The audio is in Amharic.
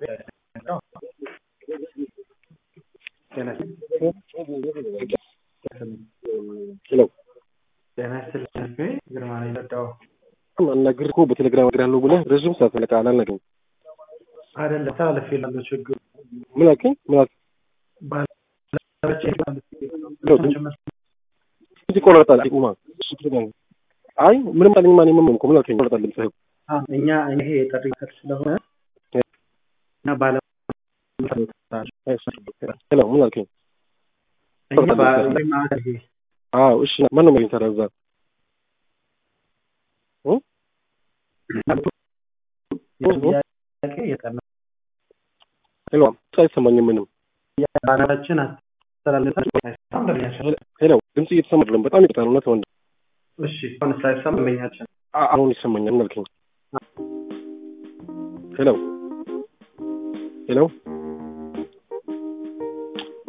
ሄሎ ጤና ይስጥልኝ ግርማ ነው የመጣው አናግር እኮ በቴሌግራም አናግራለሁ ብለህ ረዥም ሰዓት ፈለቃ አላልነግርም። አይደለም ተላለፍ የላለው ችግሩ ምን አልከኝ? ምን አልከኝ? እዚህ ይቆረጣል። ቁማ አይ ምንም አለኝ ማን የምመም እኮ ምን አልከኝ? ይቆረጣል ድምፅህ። እኛ ይሄ የጥሪ ክር ስለሆነ እና ባለ ሄሎ ምን አልከኝ? እኛ ባለ አዎ እሺ ማን ነው የሚያገኝ ታዲያ እዛ? ሄሎ አይሰማኝም ምንም። ባናችን ሄሎ ድምጽ እየተሰማ አይደለም። በጣም ይቅርታ እውነት ወንድ። እሺ አሁን ሳይሰማ መኛችን አሁን ይሰማኛል። ምን አልከኝ? ሄሎ ሄሎ